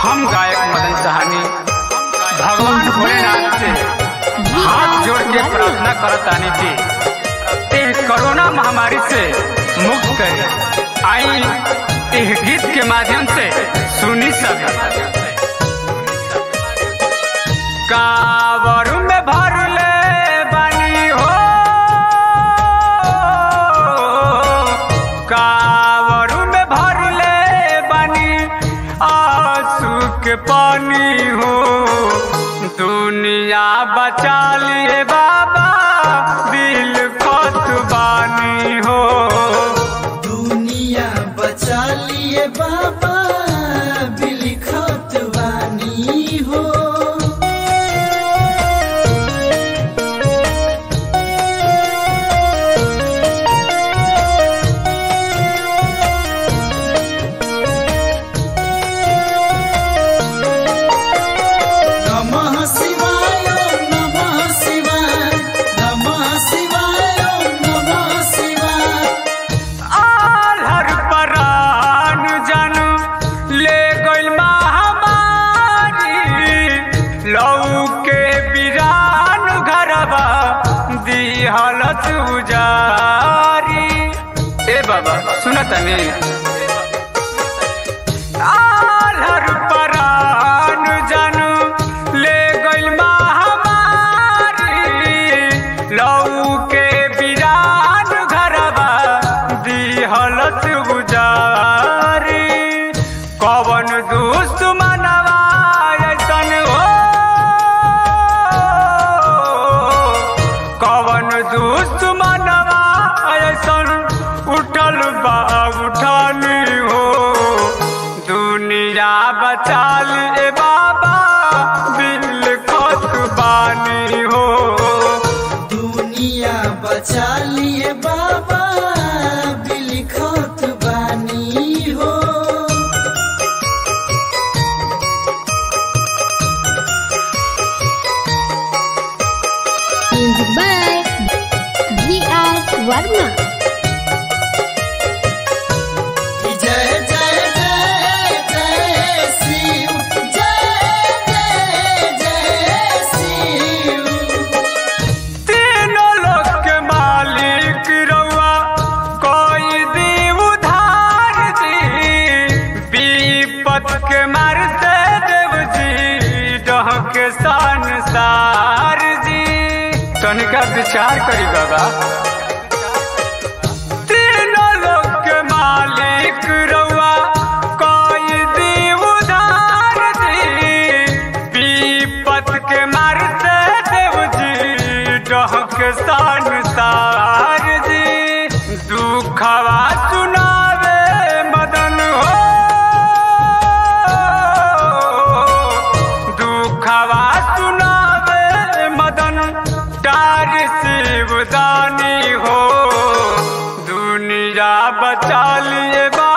हम गायक मदन सहानी भगवान भोलेनाथ से हाथ जोड़ के प्रार्थना करतानी कि एह कोरोना महामारी से मुक्त करे आई एह गीत के माध्यम से सुनी सब कावर में भर ले बानी हो कावर में भर ले बानी आंसू के पानी हो दुनिया बचा लिए बाबा दिल खोत बानी हो दुनिया बचा लिए बाबा बिलखत वानी हो नमः शिवाय नमः शिवाय नमः शिवाय नमः शिवाय आलर परान जन ले गइल महामारी लऊ के बिरान घरबा दिहलत उजारी ए बाबा सुनत नहीं आलर परान जन ले गइल महामारी लऊ के बिरान घरबा दिहलत गुजारी कवन दुश्मनवा ऐसन हो कवन दुश्मनवा ऐसन उठल बा उठानी हो दुनिया बचा ले बाबा दिल खोत बानी हो दुनिया बचा लिए बाबा बिलखत बानी हो Music by V.R. Varma. जय जय जय जय शिव जय जय जय शिव तीनों लोक के मालिक रउआ कोई दी उधार जी विपत के मारते देव जी डह के संसार जी तनिका विचार करी बाबा तीनों लोक के मालिक रउआ कोई दी उधार जी विपत के मारते देव जी डहक संसार जी दुखवा सुनावे मदन हो दुखवा सुनावे मदन डार शिवदानी हो दुनिया बचा लिए बा